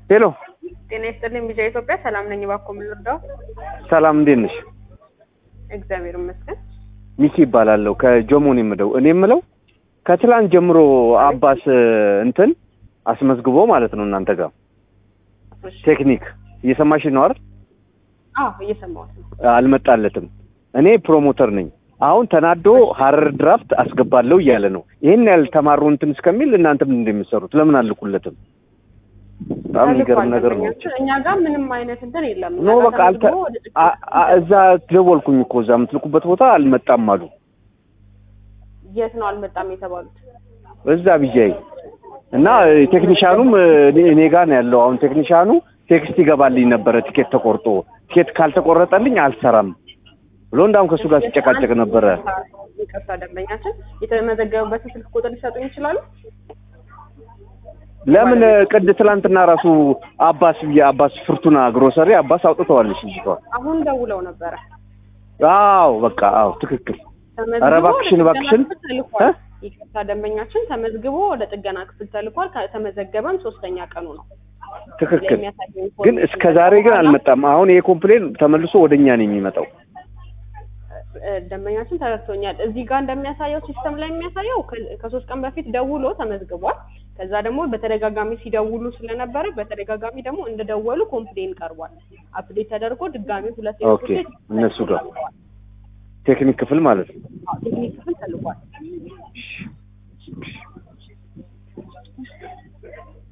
ሄሎ ጤና ይስጥልኝ ቢጃ ኢትዮጵያ ሰላም ነኝ። እባክዎ ምን ልርዳው? ሰላም እንዴት ነሽ? እግዚአብሔር ይመስገን። ሚኪ ይባላለሁ ከጆሞን የምደው እኔ የምለው ከትላንት ጀምሮ አባስ እንትን አስመዝግቦ ማለት ነው እናንተ ጋር እሺ። ቴክኒክ እየሰማሽ ነው አይደል? አዎ እየሰማሁት ነው። አልመጣለትም። እኔ ፕሮሞተር ነኝ። አሁን ተናዶ ሀረር ድራፍት አስገባለሁ እያለ ነው። ይህን ያህል ተማሩ እንትን እስከሚል እናንተ ምን እንደምትሰሩት ለምን አልኩለትም? በጣም የሚገርም ነገር ነው። ተልኳል። እኛ ጋር ምንም አይነት እንትን የለም። ኖ እኛ ጋር በቃ አልተ ተመዝግቦ ወደ ጥቂት አ- አ- እዛ ደወልኩኝ እኮ እዛ የምትልኩበት ቦታ አልመጣም አሉ። የት ነው አልመጣም የተባሉት? እዛ ብያይ እና ቴክኒሻኑም እኔ እኔ ጋር ነው ያለው። አሁን ቴክኒሻኑ ቴክስት ይገባልኝ ነበረ ቲኬት ተቆርጦ ቲኬት ካልተቆረጠልኝ አልሰራም ብሎ እንዳውም ከእሱ ጋር ሲጨቃጨቅ ነበረ። ይቅርታ ደንበኛችን የተመዘገበበትን ስልክ ቁጥር ሊሰጡኝ ይችላሉ? ለምን ቅድ ትላንትና ራሱ አባስ ብዬ አባስ ፍርቱና ግሮሰሪ አባስ አውጥተዋለች ልጅቷ። አሁን ደውለው ነበረ። አዎ በቃ አዎ ትክክል። ተመዝግቦ ኧረ እባክሽን ወደ እባክሽን ጥገና ክፍል ተልኳል። እ? ይቅርታ ደንበኛችን ተመዝግቦ ወደ ጥገና ክፍል ተልኳል። ከተመዘገበም ሶስተኛ ቀኑ ነው። ትክክል የሚያሳየው ግን ኢንፎርሜሽን እስከ ዛሬ ግን በኋላ አልመጣም። አሁን ይሄ ኮምፕሌን ተመልሶ ወደኛ ነው የሚመጣው። እ፣ ደንበኛችን ተረድቶኛል። እዚህ ጋር እንደሚያሳየው ሲስተም ላይ የሚያሳየው ከ- ከሶስት ቀን በፊት ደውሎ ተመዝግቧል። ከዛ ደግሞ በተደጋጋሚ ሲደውሉ ስለነበረ በተደጋጋሚ ደግሞ እንደደወሉ ኮምፕሌን ቀርቧል። አፕዴት ተደርጎ ድጋሚ ሁለት ኦኬ፣ እነሱ ጋር ቴክኒክ ክፍል ማለት ነው። ቴክኒክ ክፍል ተልኳል።